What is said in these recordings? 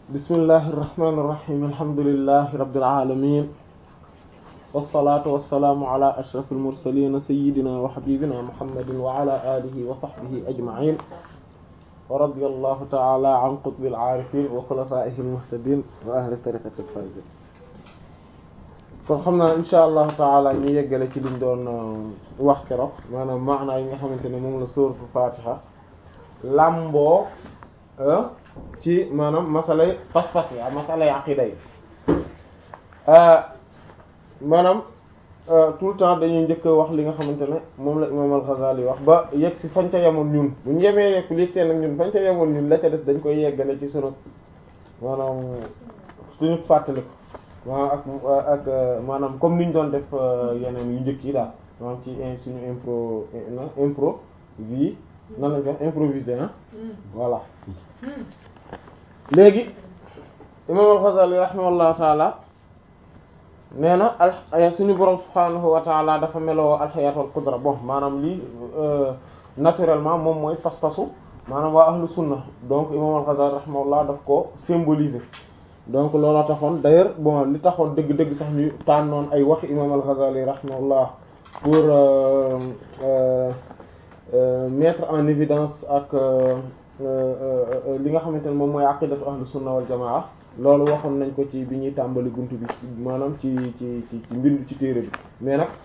bismillahi irrahmani irrahim alhamdulilahi rabbil alamin wassalatu wassalaamu ala ashraf almursalin sayidina wa habibina muhammadin wa ala alihi wa sahbihi ajma'in wa radiyallahu ta'ala an qutbil aarifin wa xulafaihi almuhtadin wa ahli tariqati alfaizin kon xam naa insha allahu taala ñu yeggale ci liñ doon wax keroog maanaam maanaa yi nga xamante ne moom la sóoratu fatiha lamboo ci maanaam masalay pas-pas yi masalay aqida yi maanaam tout le temps dañuy njëkk wax li nga xamante ne moom la imam al-Ghazali wax ba yegg si fañ ca yemoon ñun bu ñu yemee rek li seen ak ñun fañ ca yemoon ñun la ca des dañ koy yeggale ci sunu maanaam suñu fàttali ko maanaam ak ak maanaam comme niñ doon def yeneen yu njëkk yi daal maanaam ci suñu impro impro vie nan lañ ko wax improvisé ah voilà léegi imam al-Ghazali rahimahullahu taala nee na al suñu borom subhaanahu wa taala dafa meloo alxayaat wal qudra bon maanaam lii naturellement moom mooy pas-pasu maanaam waa ahlu sunna donc imam al-Ghazali rahimahullah daf ko symboliser donc looloo taxoon d'ailleurs bon li taxoon dëgg-dëgg sax ñu tànnoon ay wax imam al-Ghazali rahimahullah pour mettre en évidence ak li nga xamante ne moom mooy aqidatu ahlu sunna wal jamaa loolu waxoon nañ ko ci bi ñuy tàmbali buntu bi maanaam ci ci ci ci mbind ci téere bi mais nag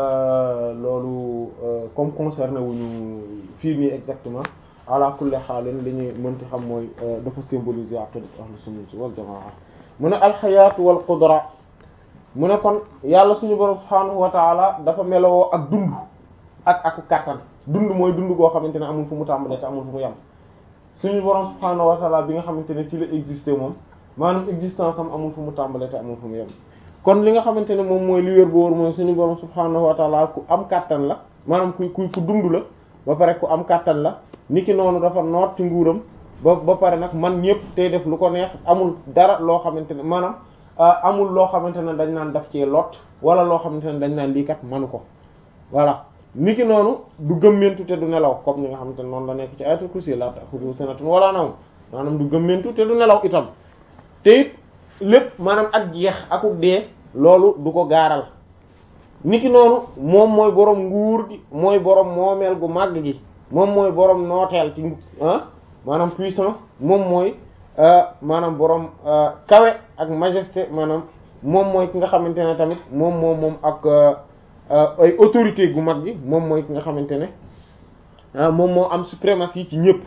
loolu comme concerné wuñu fii nii exactement ala kulli xaalin li ñuy mënti xam mooy dafa symboliser aqidatu ahlu sunna wal jamaa mu ne alxayaatu wal qudra mu ne kon yàlla suñu borom subhaanahu wa taala dafa melowoo ak dund ak ak kàttan dund mooy dund goo xamante ne amul fu mu tàmbalee te amul fu mu yem suñu borom subhaanahu wa taala bi nga xamante ne ci la exister moom maanaam existence am amul fu mu tàmbalee te amul fu mu yem kon li nga xamante ne moom mooy li wér bu wóor mooy suñu borom subhaanahu wa taala ku am kàttan la maanaam ku ku ku dund la ba pare ku am kàttan la niki noonu dafa noot ci nguuram ba ba pare nag man ñëpp tey def lu ko neex amul dara loo xamante ne maanaam amul loo xamante ne dañ naan daf cee lot wala loo xamante ne dañ naan lii kat manu ko voilà niki noonu du gëmmentu te du nelaw comme ni nga xamante ne noonu la nekk ci ayatul kursi la ta'khudhuhu sinatun wala nawm maanaam du gëmmentu te du nelaw itam te it lépp maanaam ak jeex akuk dee loolu du ko gaaral niki noonu moom mooy borom nguur gi mooy borom moomeel gu màgg gi moom mooy borom nooteel ci ah maanaam puissance moom mooy maanaam borom kawe ak majesté maanaam moom mooy ki nga xamante ne tamit moom moom moom ak ay autorité gu mag gi moom mooy ki nga xamante ne moom moo am suprématie ci ñëpp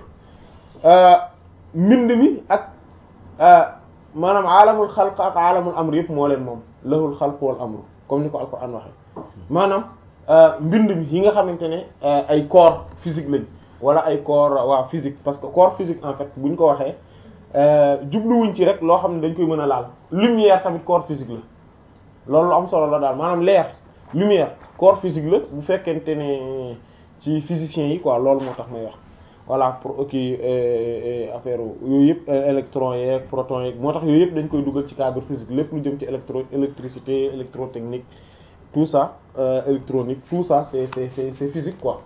mbind mi ak maanaam alamul xalq ak alamul amr yëpp moo leen moom lahul xalq wal amru comme ni ko alquran waxe maanaam mbind mi yi nga xamante ne ay corps physique lañ wala ay corps waa physique parce que corps physique en fait bu ñu ko waxee jubluwuñ ci rek loo xam ne dañ koy mën a laal lumière tamit corps physique la loolu lu am solo la daal maanaam leer lumière corps physique la bu fekkente ne ci physiciens yi quoi loolu moo tax may wax voilà pour ok affaire yooyu yëpp électrons yeeg protons yeeg moo tax yooyu yëpp dañ koy dugal ci cadre physique lépp lu jëm ci électro électricité électrotechnique tout ça électronique tout ça c'est c'est c'est c'est physique quoi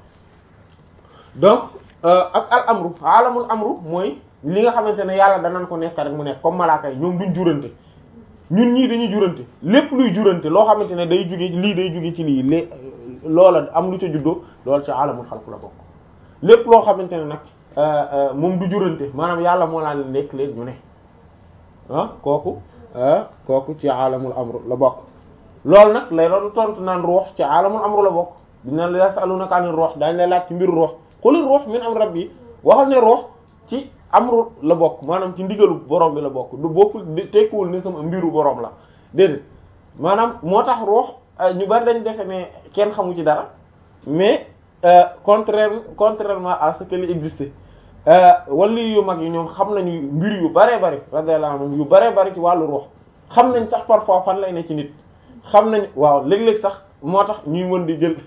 donc ak al amru alamul amru mooy li nga xamante ne yàlla danañ ko nekk rek mu nekk comme malaaka yi ñoom duñ jurante ñun ñii dañuy jurante lépp luy jurante loo xamante ne day jóge lii day jóge ci lii lé loola am lu ca juddoo loolu ci alamul xalq la bokk lépp loo xamante ne nag moom du jurante maanaam yàlla moo laa leen nekk leen ñu ne ah kooku kooku ci alamul amru la bokk loolu nag lay doon tontu naan ruux ci alamul amru la bokk dina la yasalunaka anir ruux daañu lay laaj ci mbiru ruux qulir ruux min am rabbi waxal ne ruux ci amru la bokk maanaam ci ndigalu borom bi la bokk du bokkul tekkiwul ne sama mbiru borom la déedéet maanaam moo tax ruux ñu bari dañ defe ne kenn xamu ci dara mais contraire contrairement à ce qu'il existe wali yu mag yi ñoom xam nañu mbir yu baree bari radiyallahu anhum yu baree bari ci wàllu ruux xam nañ sax parfois fan lay ne ci nit xam nañ waaw léeg-léeg sax moo tax ñuy mën di jël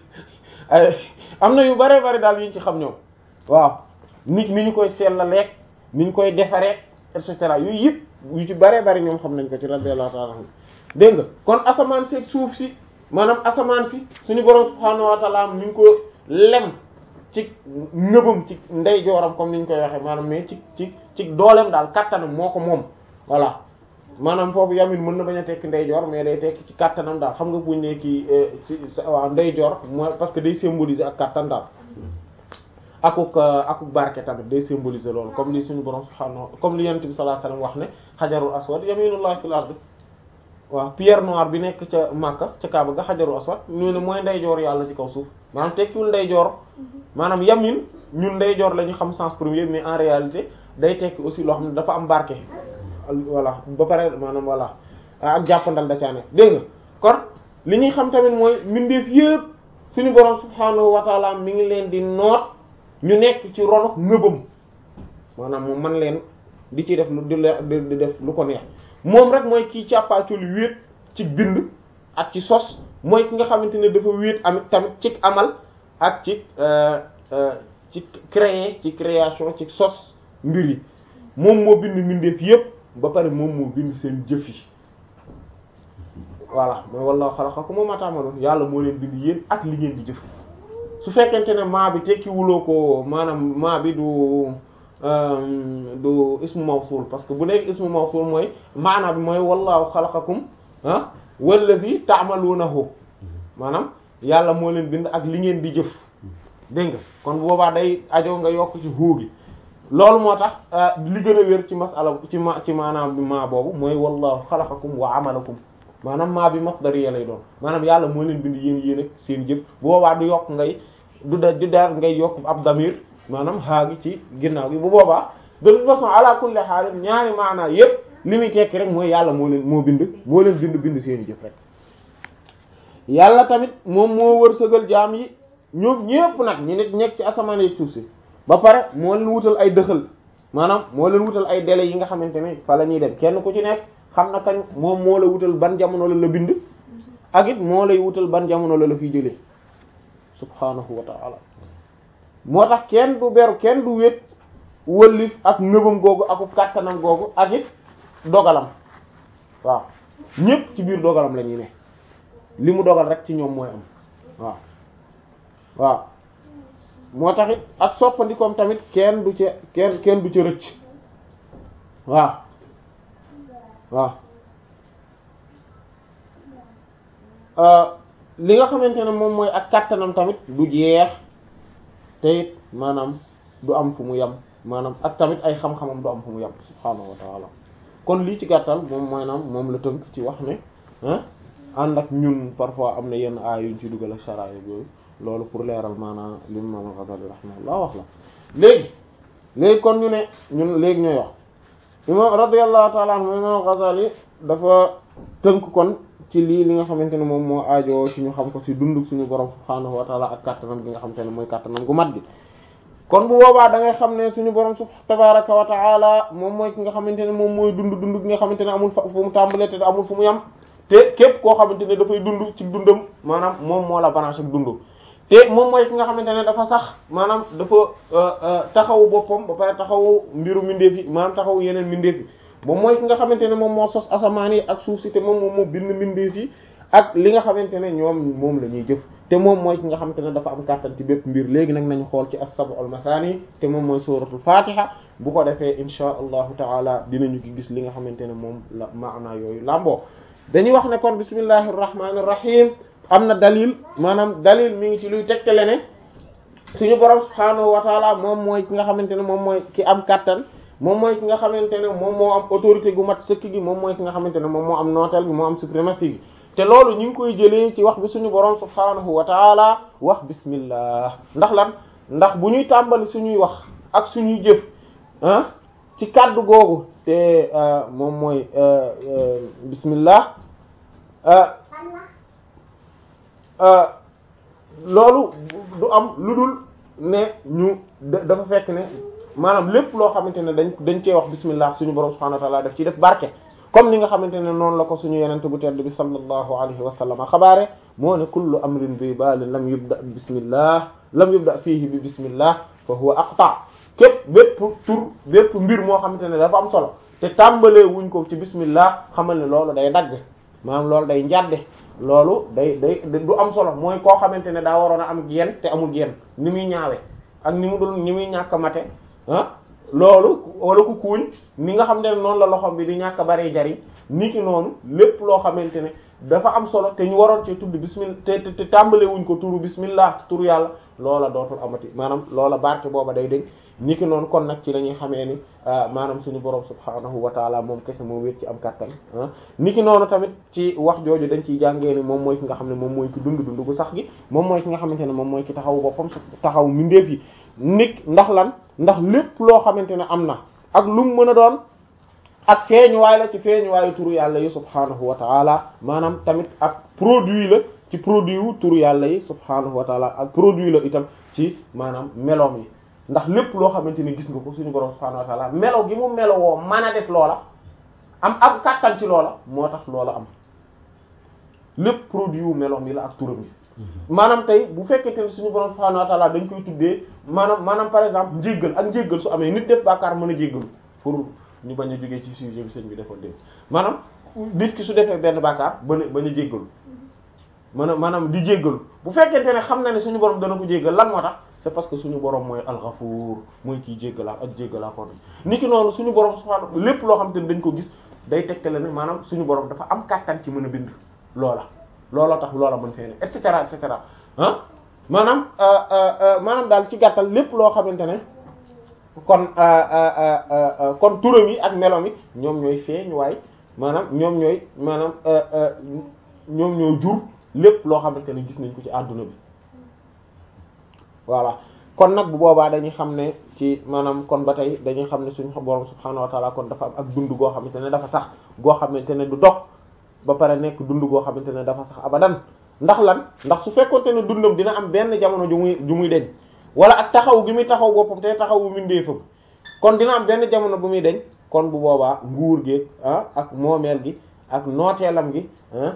am na yu baree bari daal yu ñu ci xam ñoom waaw nit ni ñu koy seetlalee ni ñu koy defaree et cetera yooyu yëpp yu ci baree bari ñoom xam nañ ko ci radiyallahu ta'ala anhum dégg nga kon asamaan si ak suuf si maanaam asamaan si suñu borom subhaanahu wa ta'ala mi ngi ko lem ci ngëbam ci ndeyjooram comme ni ñu koy waxee maanaam mais ci ci ci dooleem daal kattanam moo ko moom voilà maanaam foofu yamin mën na bañ a tekki ndeyjoor mais day tekki ci kattanam daal xam nga buñ ne kii ci waaw ndeyjoor mooy parce que day symboliser ak kattan daal akuk akuk barke tamit day symboliser loolu comme li suñu borom subhaanahu comme li yonent bi sallallahu alayhi wasallam wax ne xajarul aswad yaminullah fil ard waaw pierre noire bi nekk ca Makka ca Kaaba ga xajarul aswad ñu ne mooy ndeyjoor yàlla ci kaw suuf maanaam tekkiwul ndeyjoor maanaam yamin ñun ndeyjoor la ñu xam sens premier mais en réalité day tekki aussi loo xam ne dafa am barke voilà ba pare maanaam voilà ak jàppandal da caa nekk dégg nga kon li ñuy xam tamit mooy mbindeef yépp suñu borom subhaanahu wa taala mi ngi leen di noot ñu nekk ci ronok ngëbam maanaam moom man leen di ci def lu di di def lu ko neex moom rek mooy kii càppaaculi wéet ci bind ak ci sos mooy ki nga xamante ne dafa wéet amit tamit ci amal ak ci ci créer ci création ci sos mbir yi moom moo bind mbindeef yépp ba pare moom moo bind seen jëf yi voilà mooy wallahu xalaqakum wa ma ta'malun yàlla moo leen bind yéen ak li ngeen di jëf su fekkente ne maa bi tekkiwuloo ko maanaam maa bi du du ismu mawsul parce que bu nekk ismu mawsul mooy maana bi mooy wallahu xalaqakum ah wallazi ta'malunahu maanaam yàlla moo leen bind ak li ngeen di jëf dégg nga kon boobaa day ajo nga yokk ci huu gi loolu moo tax li gën a wér ci masala ci ma ci maanaam bi maa boobu mooy wallahu xalaqakum wa amalakum maanaam maa bi masdariya lay doon maanaam yàlla moo leen bind yéen yéen ak seen jëf bu boobaa du yokk ngay du da du daar ngay yokk ab damir maanaam xaagi ci ginnaaw gi bu boobaa de toute façon ala kulli haal ñaari maanaa yépp li muy tekki rek mooy yàlla moo leen moo bind moo leen bind bind seeni jëf rek yàlla tamit moom moo wërsëgal jaam yi ñoom ñépp nag ñu nit nekk ci asamaan yi suuf si ba pare moo leen wutal ay dëxal maanaam moo leen wutal ay délais yi nga xamante ne fa la ñuy dem kenn ku ci nekk xam na kañ moom moo la wutal ban jamono la la bind ak it moo lay wutal ban jamono la la fiy jëlee subhanahu wa ta'ala moo tax kenn du beru kenn du wét wëllif ak nëbam googu aku kàttanam googu ak it dogalam waaw ñépp ci biir dogalam la ñuy ne li mu dogal rek ci ñoom mooy am waaw waaw moo tax it ak soppandikoom tamit kenn du ca kenn kenn du ca rëcc waaw waaw li nga xamante ne moom mooy ak kàttanam tamit du jeex te it maanaam du am fu mu yem maanaam ak tamit ay xam-xamam du am fu mu yem subhaanahu wa ta'ala kon lii ci gàttal moom mooy naam moom la tënk ci wax ne ah ànd ak ñun parfois am na yenn aay yuñ ci dugal ak saraaya yooyu loolu pour leeral maanaam li Imam Al-Ghazali rahimahullah wax la léegi léegi kon ñu ne ñun léegi ñooy wax imam radiyallahu ta'ala anhu Imam Al-Ghazali dafa tënk kon ci lii li nga xamante ne moom moo aajoo ci ñu xam ko ci dunduk suñu borom subhaanahu wa ta'ala ak kàttanam gi nga xamante ne mooy kàttanam gu mat gi kon bu boobaa da ngay xam ne suñu borom sub tabaraka wa ta'ala moom mooy ki nga xamante ne moom mooy dund dund gi nga xamante ne amul fu mu tàmbalee te amul fu mu yam te képp koo xamante ne dafay dund ci dundam maanaam moom moo la branché ak dund te moom mooy ki nga xamante ne dafa sax maanaam dafa taxawu boppam ba pare taxawu mbiru mbindeef yi maanaam taxawu yeneen mbindeef yi moom mooy ki nga xamante ne moom moo sos asamaan yi ak suuf si te moom moom moo bind mbindeef yi ak li nga xamante ne ñoom moom la ñuy jëf te moom mooy ki nga xamante ne dafa am kàttan ci bépp mbir léegi nag nañu xool ci as-sab'ul mathani te moom mooy suratul fatiha bu ko defee insha allahu taala dinañu ci gis li nga xamante ne moom la maana yooyu làmboo dañuy wax ne kon bismillahir rahmanir rahim am na dalil maanaam dalil mi ngi ci luy tegtale ne suñu borom subhaanahu wa taala moom mooy ki nga xamante ne moom mooy ki am kàttan moom mooy ki nga xamante ne moom moo am autorité gu mat sëkk gi moom mooy ki nga xamante ne moom moo am nooteel gi moo am suprématie gi te loolu ñu ngi koy jëlee ci wax bi suñu borom subhaanahu wa taala wax bismillah ndax lan ndax bu ñuy tàmbali suñuy wax ak suñuy jëf ah ci kàddu googu te moom mooy bismillah loolu du am lu dul ne ñu dafa fekk ne maanaam lépp loo xamante ne dañ dañ cee wax bismillah suñu borom subhanahu wa ta'ala daf ci def barke comme ni nga xamante ne noonu la ko suñu yenente bu tedd bi sallallahu alayhi wa sallam xabaare moo ne kullu amrin bi balin lam yubda bi bismillah lam yubda fihi bi bismillah fa huwa aqta képp bépp tur bépp mbir moo xamante ne dafa am solo te tàmbalee wuñ ko ci bismillah xamal ne loolu day dagg maanaam loolu day njadde loolu day day du am solo mooy koo xamante ne daa waroon a am geen te amul geen ni muy ñaawe ak ni mu dul ni muy ñàkk mate ah loolu wala ku kuuñ ni nga xam ne noonu la loxom bi di ñàkk a bari jariñ ni ki noonu lépp loo xamante ne dafa am solo te ñu waroon ci tudd bismillah te te tàmbale wuñ ko turu bismillah turu yàlla loola dootul amati maanaam loola barke booba day deñ ni ki noonu kon nag ci la ñuy xamee ni maanaam suñu borom subhaanahu wa taala moom kese moo wéet ci am kàttan ah ni ki noonu tamit ci wax jooju dañ ciy jàngee ni moom mooy ki nga xam ne moom mooy ki dund dund gu sax gi moom mooy ki nga xamante ne moom mooy ki taxaw boppam su taxaw mindeef yi nit ndax lan ndax lépp loo xamante ne am na ak lu mu mën a doon ak feeñuwaay la ci feeñuwaayu turu yàlla yi subhaanahu wa taala maanaam tamit ak produit la ci produit wu turu yàlla yi subhaanahu wa taala ak produit la itam ci maanaam meloom yi ndax lépp loo xamante ni gis nga ko suñu borom subhaanahu wa taala melo gi mu melo woo mën a def loola am am kàttan ci loola moo tax loola am lépp produit wu meloom yi la ak turam yi maanaam tey bu fekkente ne suñu borom subhaanahu wa taala dañ koy tuddee maanaam maanaam par exemple njéggal ak njéggal su amee nit def bàkkaar mën a jéggalu pour ñu bañ a jógee ci sujet bi sëñ bi defoon dégg maanaam nit ki su defee benn bàkkaar bañ a bañ a jéggalu maanaam maanaam di jéggalu bu fekkente ne xam na ne suñu borom dana ko jéggal lan moo tax c'est parce que suñu borom mooy alxafuur mooy kiy jéggalaa ak jéggalaa kon ni ki noonu suñu borom subhaanahu lépp loo xam te ne dañ ko gis day tegtale ne maanaam suñu borom dafa am kàttan ci mën a bind loola looloo tax loola mën fee ne et cetera et cetera ah maanaam maanaam daal ci gàttal lépp loo xamante ne kon kon turam yi ak melom yi ñoom ñooy feeñ waaye maanaam ñoom ñooy maanaam ñoom ñoo jur lépp loo xamante ne gis nañ ko ci àdduna bi voilà kon nag bu boobaa dañuy xam ne ci maanaam kon ba tey dañuy xam ne suñu borom subhaanahu wa taala kon dafa am ak dund goo xamante ne dafa sax goo xamante ne du dog ba pare nekk dund goo xamante ne dafa sax abadan ndax lan ndax su fekkoonte ne dundam dina am benn jamono ju muy ju muy deñ wala ak taxaw gi muy taxaw boppam te taxawu mindeefam kon dina am benn jamono bu muy deñ kon bu boobaa nguur gi ah ak moomeel gi ak nooteelam gi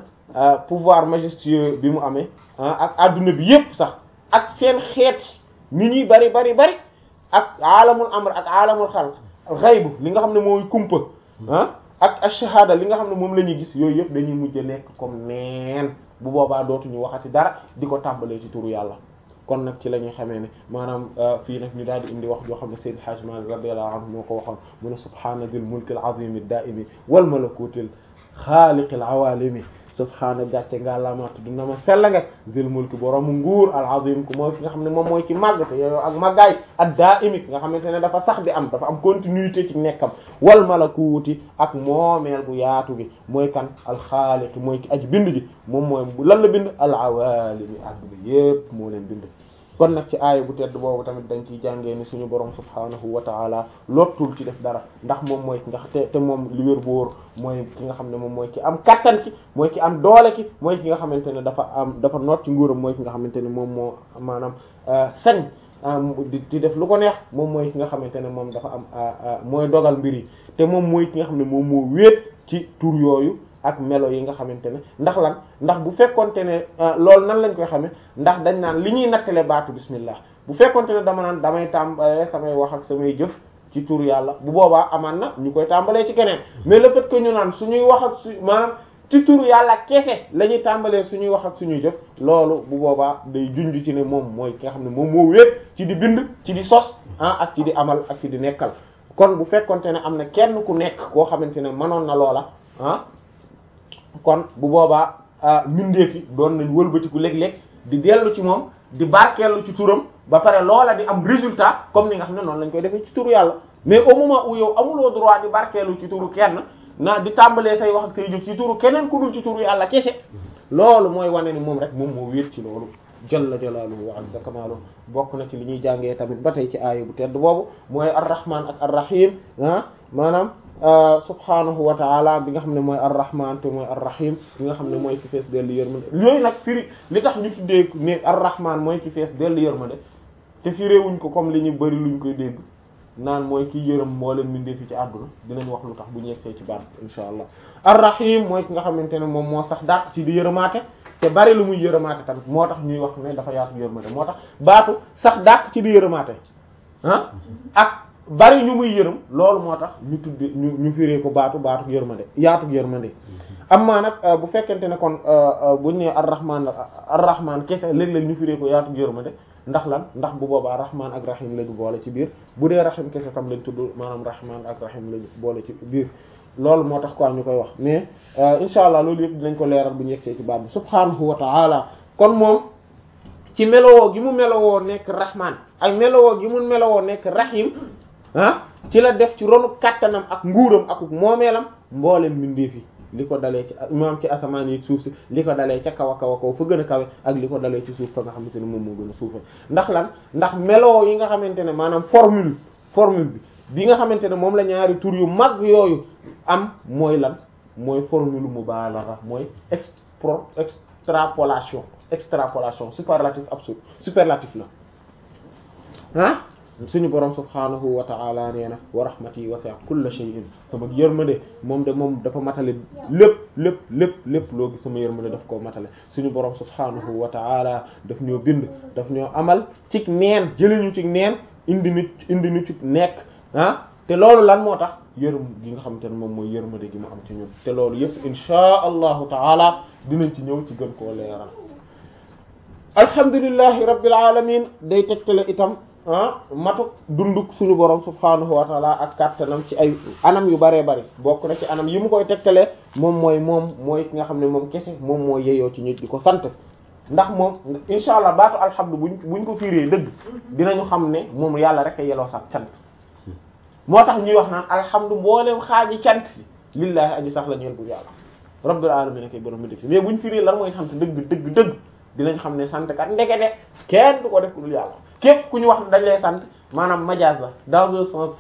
ah pouvoir majestueux bi mu amee ah ak adduna bi yépp sax ak seen xeet ni ñuy bari bari bari ak alamul amr ak alamul xalq xaybu li nga xam ne mooy kumpa ah ak ashahada li nga xam ne moom la ñuy gis yooyu yëpp dañuy mujj nekk comme neen bu boobaa dootuñu waxati dara di ko tàmbalee ci turu yàlla kon nag ci la ñuy xamee ne maanaam fii nag ñu daal di indi wax joo xam ne Sayyid Hajj Malik radiyallahu anhu moo ko waxoon mu ne subhaana dil mulkil azimi daimi wal malakutil xaaliqil awalimi subhaana gàcce nga laamaatu dina ma sell nga zil mulki boroomu nguur al azim ku mooy ki nga xam ne moom mooy ci màgg te yooyu ak màggaay ak daa imik nga xamante ne dafa sax di am dafa am continuité ci nekkam wal malakuuti ak moomeel bu yaatu gi mooy kan al xaaliq mooy ki aji bind ji moom mooy lan la bind al awalimi adduna yépp moo leen bind kon nag ci aaya bu tedd boobu tamit dañ ciy jàngee ni suñu borom subhaanahu wa taala lottul ci def dara ndax moom mooy ki nga te te moom li wér bu wóor mooy ki nga xam ne moom mooy ki am kattan ki mooy ki am doole ki mooy ki nga xamante ne dafa am dafa noot ci nguuram mooy ki nga xamante ne moom moo maanaam sañ di di def lu ko neex moom mooy ki nga xamante ne moom dafa am mooy dogal mbir yi te moom mooy ki nga xam ne moom moo wéet ci tur yooyu ak melo yi nga xamante ne ndax lan ndax bu fekkonte ne loolu nan lañ koy xamee ndax dañ naan li ñuy nattale baatu bismillah bu fekkonte ne dama naan damay tàmbalee samay wax ak samay jëf ci tur yàlla bu boobaa amaan na ñu koy tàmbalee ci keneen mais le fait que ñu naan suñuy wax ak su maanaam ci tur yàlla kese la ñuy tàmbalee suñuy wax ak suñuy jëf loolu bu boobaa day junj ci ne moom mooy ki nga xam ne moom moo wéet ci di bind ci di sos ah ak ci di amal ak ci di nekkal kon bu fekkonte ne am na kenn ku nekk koo xamante ne mënoon na loola ah kon bu boobaa mbindeef yi doon nañ wëlbatiku léeg-léeg di dellu ci moom di barkeelu ci turam ba pare loola di am résultat comme ni nga xam ne noonu lañ koy defee ci turu yàlla mais au moment où yow amuloo droit di barkeelu ci turu kenn na di tàmbalee say wax ak say jëf ci turu keneen ku dul ci turu yàlla kese loolu mooy wane ni moom rek moom moo wéet ci loolu jalla jalaaluhu wa azza kamaaluhu bokk na ci li ñuy jàngee tamit ba tey ci aaya bu tedd boobu mooy ar-rahman ak ar-rahim ah maanaam subhaanahu wa taala bi nga xam ne mooy ar-rahman te mooy ar-rahim bi nga xam ne mooy ki fees dellu yërmande yooyu nag firi li tax ñu tuddee ne ar-rahman mooy ki fees dellu yërmande te firéewuñ ko comme li ñu bari luñ koy dégg naan mooy ki yërëm moo leen mindee fi ci àdduna dinañ wax lu tax bu ñu yegsee ci baat insha allah ar-rahim mooy ki nga xamante ne moom moo sax dàq ci di yërëmaate te bari lu muy yërëmaate tamit moo tax ñuy wax ne dafa yaatu yërmande moo tax baatu sax dàq ci di yërëmaate ah ak bari ñu muy yërëm loolu moo tax ñu tudde ñu ñu firee ko baatu baatu yërmande yaatu yërmande amma nag bu fekkente ne kon buñ ne ar-rahman ar-rahman kese léeg-léeg ñu firee ko yaatu yërmande ndax lan ndax bu boobaa rahman ak rahim lañu boole ci biir bu dee rahim kese tam lañ tudd maanaam rahman ak rahim lañu boole ci biir loolu moo tax quoi ñu koy wax mais insha allah loolu yëpp dinañ ko leeral bu ñu yegsee ci baat bi subhanahu wa ta'ala kon moom ci melowoo gi mu melowoo nekk rahman ak melowoo gi mu melowoo nekk rahim ah ci la def ci ronu kattanam ak nguuram ak moomeelam mboolem mbindeef yi li ko dalee ci maam ci asamaan yi suuf si li ko dalee ca kaw a kaw a kaw fa gën a kawe ak li ko dalee ci suuf fa nga xamante ne moom moo gën a suufe ndax lan ndax meloo yi nga xamante ne maanaam formule formule bi bi nga xamante ne moom la ñaari tur yu mag yooyu am mooy lan mooy formule mubalagha mooy expro extrapolation extrapolation superlatif absurde superlatif la ah suñu borom subhanahu wa ta'ala nee na wa rahmati wasi'at kulla shay'in sama yërmande moom de moom dafa matale lépp lépp lépp lépp loo gis sama yërmande daf koo matale suñu borom subhanahu wa ta'ala daf ñoo bind daf ñoo amal cig neen jëliñu cig neen indi nit indi ñu cig nekk ah te loolu lan moo tax yërëm gi nga xamante ne moom mooy yërmande gi mu am ci ñun te loolu yëpp insha allahu ta'ala dinañ ci ñëw ci gën koo leeral alhamdulillahi rabbil alamin day tegtale itam ah matuk dunduk suñu borom subhanahu wa taala ak kàttanam ci ay anam yu bëree bëri bokk na ci anam yi mu koy tegtalee moom mooy moom mooy ki nga xam ne moom kese moom mooy yeyoo ci nit di ko sant ndax moom insha allah baatu alhamdu buñ buñ ko fiiree dëgg dinañu xam ne moom yàlla rek a yeloo sax cant moo tax ñuy wax naan alhamdu mbooleem xaaji cant lillahi aji sax la ñeel bu yàlla rabbil alamin kay borom mi def mais buñ fiiree lan mooy sant dëgg dëgg dëgg dinañ xam ne sant kat ndekete kenn du ko def ku dul yàlla képp ku ñu wax dañ lay sant maanaam majaas la dans le sens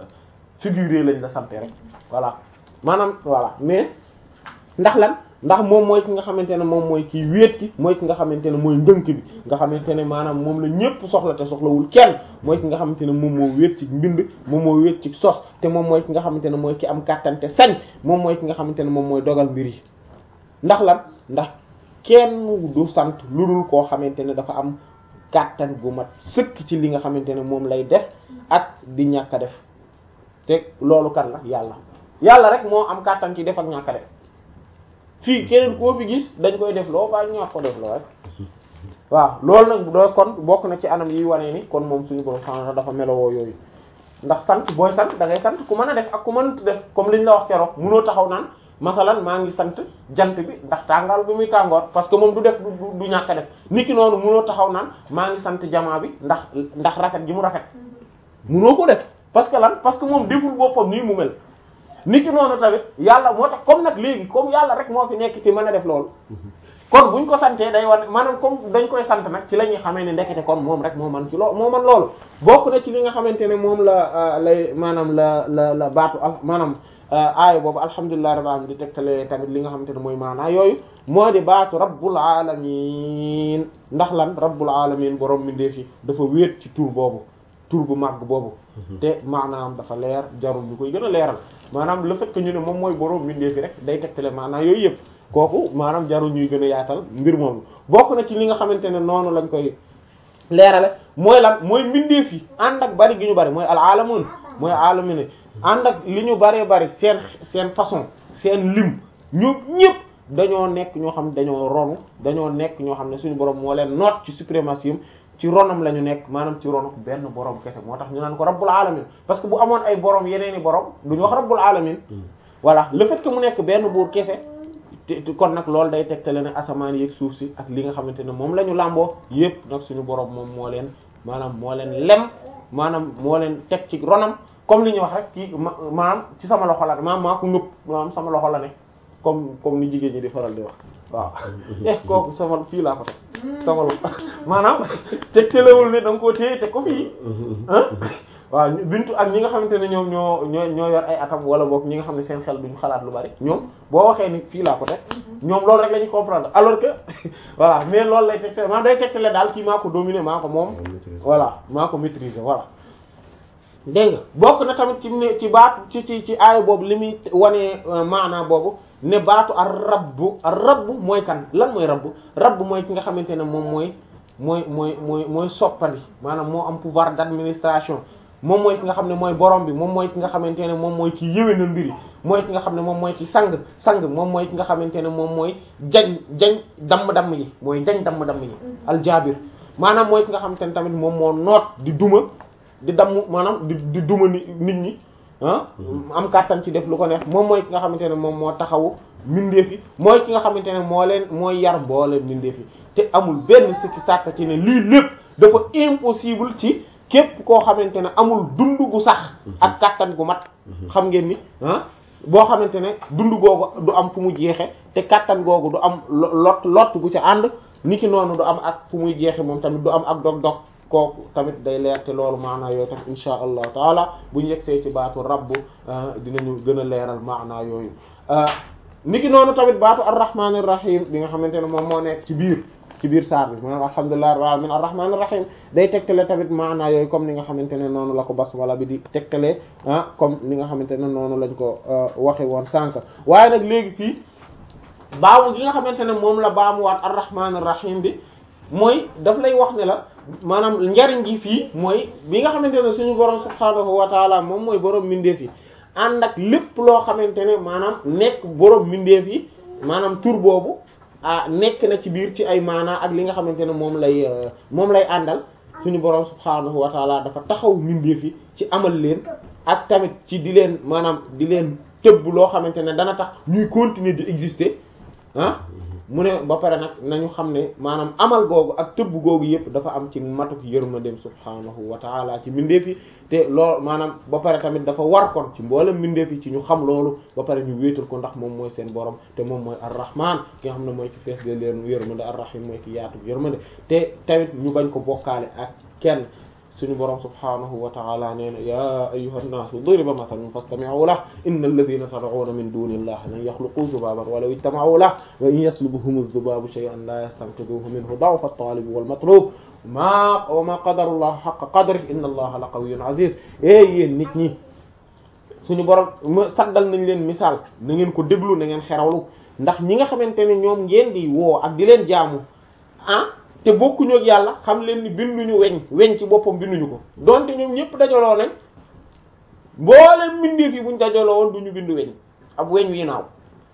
figuré lañ la sante rek voilà maanaam voilà mais ndax lan ndax moom mooy ki nga xamante ne moom mooy kii wéet ki mooy ki nga xamante ne mooy ndënk bi nga xamante ne maanaam moom la ñépp soxla te soxlawul kenn mooy ki nga xamante ne moom moo wéet ci mbind moom moo wéet ci sos te moom mooy ki nga xamante ne mooy ki am kàttan te sañ moom mooy ki nga xamante ne moom mooy dogal mbir yi ndax lan ndax kenn du sant lu dul koo xamante ne dafa am kàttan gu mat sëkk ci li nga xamante ne moom lay def ak di ñàkk a def te loolu kan la yàlla yàlla rek moo am kàttan ci def ak ñàkk a def fii keneen koo fi gis dañ koy def loo ba ñàkk ko def loo rek waaw loolu nag doo kon bokk na ci anam yi wane ni kon moom suñu borom xam dafa melowoo yooyu ndax sant booy sant da ngay sant ku mën a def ak ku mënut def comme liñ la wax keroog munoo taxaw naan masalan maa ngi sant jant bi ndax tàngaal bi muy tàngoor parce que moom du def du ñàkk a def nit ki noonu munoo taxaw naan maa ngi sant jamaa bi ndax ndax rafet gi mu rafet munoo ko def parce que lan parce que moom deful boppam nii mu mel nit ki noonu tamit yàlla moo tax comme nag léegi comme yàlla rek moo fi nekk ci mën a def loolu kon buñ ko santee day wan maanaam comme dañ koy sant nag ci la ñuy xamee ne ndekete kon moom rek moo man ci loolu moo man loolu bokk na ci li nga xamante ne moom la lay maanaam la la la baatu al maanaam aaya boobu alhamdulillahi rabbil alamin di tegtale tamit li nga xamante ne mooy maanaa yooyu moo di baatu rabbul alamin ndax lan rabbul alamin borom mi ndeefi dafa wéet ci tur boobu tur bu màgg boobu te maanaam dafa leer jarul ñu koy gën a leeral maanaam le fait que ñu ne moom mooy borom mi ndeefi rek day tegtale maanaa yooyu yëpp kooku maanaam jarul ñuy gën a yaatal mbir moomu bokk na ci li nga xamante ne noonu lañ koy leerale mooy lan mooy mbindeef yi ànd ak bari gi ñu bari mooy al alamun mooy alamin ànd ak li ñu bëree bëri seen seen façon seen lim ñoom ñëpp dañoo nekk ñoo xam dañoo ronu dañoo nekk ñoo xam ne suñu borom moo leen noot ci suprématie ci ronam la ñu nekk maanaam ci ronu benn borom kese moo tax ñu naan ko rabbul alamin parce que bu amoon ay borom yeneen i borom duñu wax rabbul alamin voilà le fait que mu nekk benn buur kese te kon nag loolu day tegtale ne asamaan yeeg suuf si ak li nga xamante ne moom la ñu làmboo yëpp nag suñu borom moom moo leen maanaam moo leen lem maanaam moo leen teg ci ronam comme li ñuy wax rek ci maanaam ci sama loxo la maanaam maa ko ngëpp maanaam sama loxo la ne comme comme ni jigéen ñi di faral di wax waaw eh kooku sama fii laa ko teg sama loxo maanaam te telewul ne da nga koo téye te ko fii ah waaw bintu ak ñi nga xamante ne ñoom ñoo ñoo ñoo yor ay atam wala boog ñi nga xam ne seen xel duñu xalaat lu bari ñoom boo waxee ni fii laa ko teg ñoom loolu rek la ñuy comprendre alors que voilà mais loolu lay tegtale maanaam day tegtale daal kii maa ko dominer maa ko moom voilà maa ko maîtriser voilà dégg nga bokk na tamit ci ne ci baatu ci ci ci aaya boobu li muy wanee maanaa boobu ne baatu ar rabbu ar rabbu mooy kan lan mooy rabbu rabbu mooy ki nga xamante ne moom mooy mooy mooy mooy mooy soppandi maanaam moo am pouvoir d'administration moom mooy ki nga xam ne mooy borom bi moom mooy ki nga xamante ne moom mooy ki yéwénal mbiri mooy ki nga xam ne moom mooy ki sang sang moom mooy ki nga xamante ne moom mooy jañ jañ damm-damm yi mooy jañ damm-damm yi aljaabir maanaam mooy ki nga xamante ne tamit moom moo noot di duma di damm maanaam di di duma ni nit ñi ah am kàttan ci def lu ko neex moom mooy ki nga xamante ne moom moo taxawu mbindeef yi mooy ki nga xamante ne moo leen mooy yar boole mbindeef yi te amul benn sikki sàkk ci ne lii lépp dafa impossible ci képp koo xamante ne amul dund gu sax ak kàttan gu mat xam ngeen ni ah boo xamante ne dund googu du am fu mu jeexe te kàttan googu du am lot lot gu ca ànd ni ki noonu du am ak fu muy jeexe moom tamit du am ak dog-dog kooku tamit day leer te loolu maanaa yooyu tamit insha allahu taala bu ñu yegsee ci baatu rabb dinañu gën a leeral maanaa yooyu ni ki noonu tamit baatu arrahmanir rahim bi nga xamante ne moom moo nekk ci biir ci biir saar bi maanaam alhamdulillahi rabbil alamin arrahmanir rahim day tegtale tamit maanaa yooyu comme ni nga xamante ne noonu la ko basmala bi di tegtale ah comme ni nga xamante ne noonu lañ ko waxe woon sànq waaye nag léegi fii baamu gi nga xamante ne moom la baamuwaat arrahmanir rahim bi mooy daf lay wax ne la maanaam njariñ gi fii mooy bi nga xamante ne suñu borom subhaanahu wa taala moom mooy borom mbindeef yi ànd ak lépp loo xamante ne maanaam nekk borom mbindeef yi maanaam tur boobu ah nekk na ci biir ci ay maanaa ak li nga xamante ne moom lay moom lay àndal suñu borom subhaanahu wa taala dafa taxaw mbindeef yi ci amal leen ak tamit ci di leen maanaam di leen tëbb loo xamante ne dana tax ñuy continuer di exister ah mu ne ba pare nag nañu xam ne maanaam amal googu ak tëbb googu yëpp dafa am ci matuk yërmandeem subhaanahu wa taala ci mbindeef yi te loolu maanaam ba pare tamit dafa war kon ci mboolem mbindeef yi ci ñu xam loolu ba pare ñu wéetal ko ndax moom mooy seen borom te moom mooy arrahman ki nga xam ne mooy ci fees de leen yërmande arrahim mooy ki yaatu yërmande te tamit ñu bañ ko bokkaale ak kenn suñu borom subhaanahu wa ta'ala nee na ya ayyuha nnaasu duriba mathalun fastami'u lahu inna alladhina tad'una min duni illahi lan yakhluqu dhubaban wa law ijtama'u lahu wa in yaslubuhum adh-dhubabu shay'an la yastanqidhuhu minhu da'fa at-talib wal matlub ma wa ma qadara allah haqqa qadrihi inna allaha la qawiyyun aziz e yéen nit ñi suñu borom saddal nañ leen misaal na ngeen ko déglu na ngeen xerawlu ndax ñi nga xamante ne ñoom ngeen di woo ak di leen jaamu ah te bokkuñu ak yàlla xam leen ni binduñu weñ weñ ci boppam binduñu ko donte ñoom ñëpp dajaloo nañ mboolem mbindeef yi buñ dajaloo woon duñu bindu weñ ab weñ wi naaw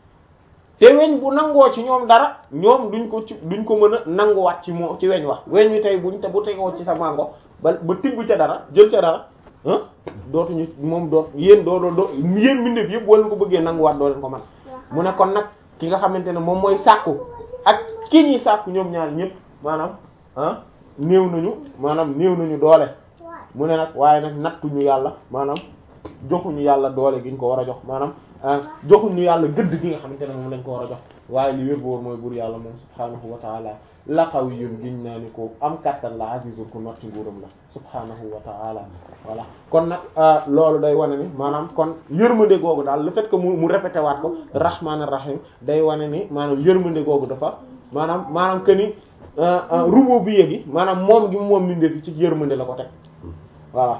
te weñ bu nangoo ci ñoom dara ñoom duñ ko ci duñ ko mën a nanguwaat ci moo ci weñ wax weñ wi tey buñ te bu tegoo ci sa mango ba ba tibb ca dara jël ca dara ah dootuñu moom doot yéen doo doo doo yéen mbindeef yëpp boo leen ko bëggee nanguwaat doo leen ko man mu ne kon nag ki nga xamante ne moom mooy sàkku ak ki ñuy sàkku ñoom ñaar ñëpp maanaam ah néew nañu maanaam néew nañu doole mu ne nag waaye nag nattuñu yàlla maanaam joxuñu yàlla doole gi ñu ko war a jox maanaam joxuñu yàlla gëdd gi nga xamante ne moom lañ ko war a jox waaye li wér boor mooy buur yàlla moom subhaanahu wa taala la qawiyyun giñ naa ni ko am kattan la azizun ko notti nguuram la subhaanahu wa taala voilà kon nag loolu day wane ni maanaam kon yërmande googu daal le fait que mu mu répété waat ko rahmaanir rahim day wane ni maanaam yërmande googu dafa maanaam maanaam que ni rububiyya gi maanaam moom gi moom mindee fi ci yërmande la ko teg voilà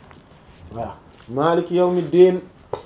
voilà maliki yawmiddin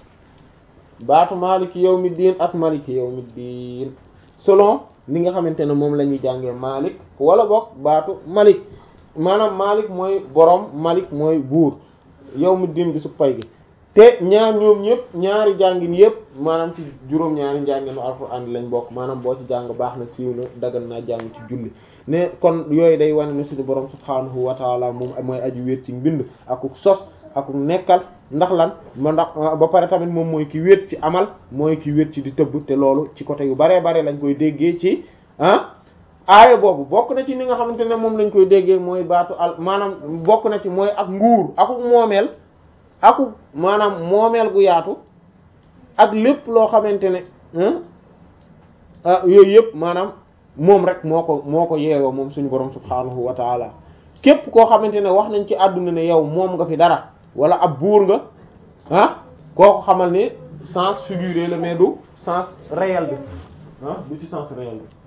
baatu maliki yawmiddin ak maliki yawmiddin selon ni nga xamante ne moom la ñuy jàngee malik wala boog baatu malik maanaam malik mooy borom malik mooy buur yawmiddin bi su pay gi te ñaar ñoom ñëpp ñaari jàngin yëpp maanaam ci juróom-ñaari njànginu alxuraan lañ bokk maanaam boo ci jàng baax na siiw na dagan naa jàng ci julli ne kon yooyu day wane ne suñu borom subhaanahu wa taala moom mooy aju wéet ci mbind akuk sos akuk nekkal ndax lan ma ndax ba pare tamit moom mooy ki wéet ci amal mooy ki wéet ci di tëbb te loolu ci côté yu baree bare lañ koy déggee ci ah aaya boobu bokk na ci ni nga xamante ne moom lañ koy déggee mooy baatu al maanaam bokk na ci mooy ak nguur akuk moomeel akuk maanaam moomeel gu yaatu ak lépp loo xamante ne yooyu yëpp maanaam moom rek moo ko moo ko yeewoo moom suñu borom subhaanahu wa taala képp koo xamante ne wax nañ ci àdduna ne yow moom nga fi dara wala ab buur nga ah kooku xamal ni sens figuré la mais du sens réel bi ah du ci sens réel bi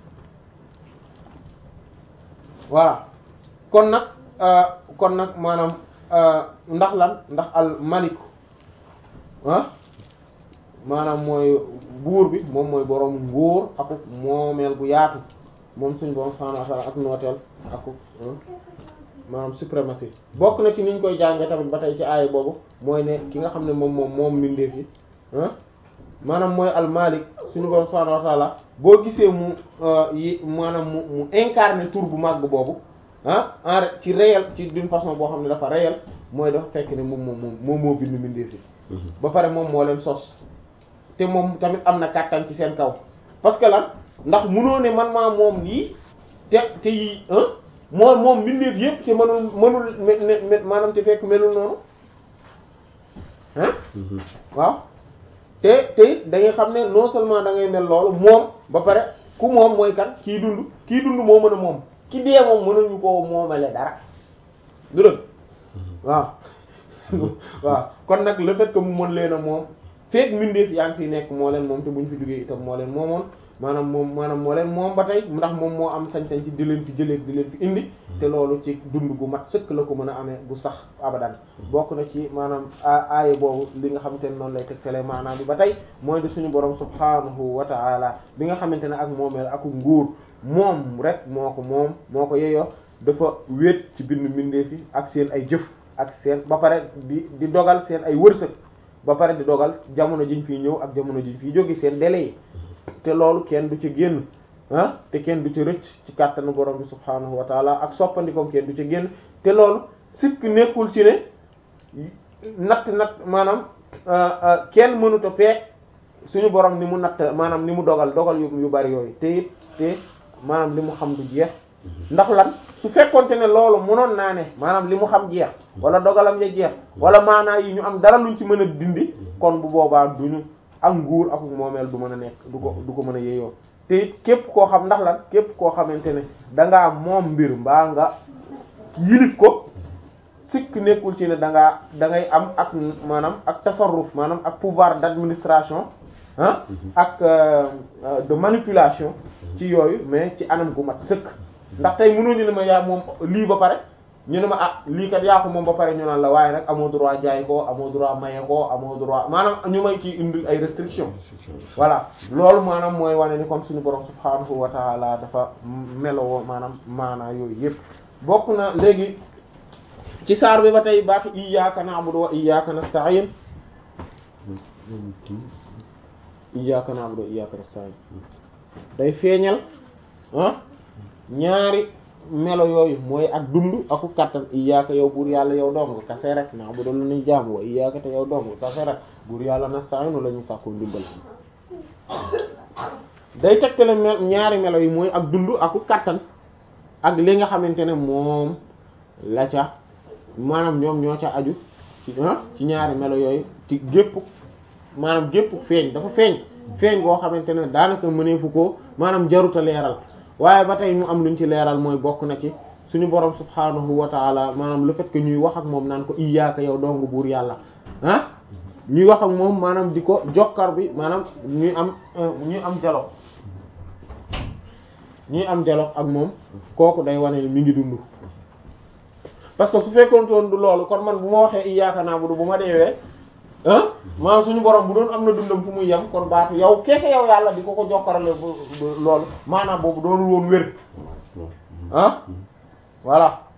voilà kon nag kon nag maanaam ndax lan ndax al malik ah maanaam mooy buur bi moom mooy borom nguur ak moomeel bu yaatu moom suñu borom subhanahu wa ta'ala ak nooteel ak maanaam suprématie bokk na ci niñ koy jàngee tamit ba tey ci aaya boobu mooy ne ki nga xam ne moom moom moom mbindeef yi ah maanaam mooy al malik suñu borom subhanahu wa ta'ala boo gisee mu yi maanaam mu mu incarné tur bu màgg boobu ah en ci réel ci d'une façon boo xam ne dafa réel mooy dafa fekk ne moom moom moom moom moo bind mbindeef yi ba pare moom moo leen sos te moom tamit am na kàttan ci seen kaw parce que lan ndax munoo ne man maa moom lii te te yi moo moom mbindeef yépp te mënul mënul maanaam te fekk melul noonu ah waaw te te it da ngay xam ne non seulement da ngay mel loolu moom ba pare ku moom mooy kan kii dund kii dund moo mën a moom ki dee moom mënuñu koo moomale dara du dëgg waaw waaw kon nag le fait que mu mën leen a moom feek mbindeef yaa ngi fi nekk moo leen moom te buñ fi duggee itam moo leen moomoon maanaam moom maanaam moo leen moom ba tey ndax moom moo am sañ-sañ ci di leen fi jëlee di leen fi indi te loolu ci dund gu mat sëkk la ko mën a amee bu sax abadan bokk na ci maanaam aaya boobu li nga xamante ne noonu lay tegtalee maanaam bi ba tey mooy di suñu borom subhanahu wa ta'ala bi nga xamante ne ak moomeel ak nguur moom rek moo ko moom moo ko yeyoo dafa wéet ci bind mbindeef yi ak seen ay jëf ak seen ba pare di di dogal seen ay wërsëg ba pare di dogal jamono jiñ fiy ñëw ak jamono jiñ fiy jóge seen délai yi te loolu kenn du ci génn ah te kenn du ci rëcc ci kàttanu borom bi subhaanahu wa taala ak soppandikoom kenn du ci génn te loolu sikk nekkul ci ne natt natt maanaam kenn mënut a peeg suñu borom ni mu natt maanaam ni mu dogal dogal yu yu bari yooyu te it te maanaam li mu xam du jeex ndax lan su fekkonte ne loolu mënoon naa ne maanaam li mu xam jeex wala dogalam ya jeex wala maanaa yi ñu am dara luñ ci mën a dindi kon bu boobaa duñu ak nguur ak moomeel du mën a nekk du ko du ko mën a yeyoo te it képp koo xam ndax lan képp koo xamante ne dangaa moom mbir mbaa nga yilif ko sikk nekkul ci ne dangaa da ngay am ak maanaam ak tasarruf maanaam ak pouvoir d'administration ah ak de manipulation ci yooyu mais ci anam gu mat sëkk ndax tey mënoo ñu ne ma yaa moom lii ba pare ñu ne ma ah lii kat yaa ko moom ba pare ñu naan la waaye nag amoo droit jaay ko amoo droit maye ko amoo droit maanaam ñu may ci indi ay restrictions voilà loolu maanaam mooy wane ni kon suñu borom subhaanahu wa ta'ala dafa melowoo maanaam maanaa yooyu yëpp bokk na léegi ci saar bi ba tey baatu iyyaka na'budu wa iyyaka nasta'in iyyaka na'budu wa iyyaka nasta'in day feeñal ah ñaari melo yooyu mooy ak dund aku kattan iyyaka yow buur yàlla yow dong kase rek na'budu lu ñuy jaamu wa iyyaka te yow dong kase rek buur yàlla nasta'inu la ñuy sàkku ndimbal day tegtale mel ñaari melo yi mooy ak dund aku kattan ak li nga xamante ne moom la ca maanaam ñoom ñoo ca aju ci ci ñaari melo yooyu ci gépp maanaam gépp feeñ dafa feeñ feeñ goo xamante ne daanaka mëneefu ko maanaam jaruta leeral waaye ba tey mu am luñ ci leeral mooy bokk na ci suñu borom subhaanahu wa taala maanaam le fait que ñuy wax ak moom naan ko iyyaka yow dong buur yàlla ah ñuy wax ak moom maanaam di ko jokkar bi maanaam ñuy am ñuy am dialogue ñuy am dialogue ak moom kooku day wane ni mi ngi dund parce que su fekkoon toon du loolu kon man bu ma waxee iyyaka na'budu bu ma deewee ah maanaam suñu borom bu doon am na dundam fu muy yem kon baatu yow kese yow yàlla di ko ko jokkarale loolu maanaam boobu doonul woon wér ah voilà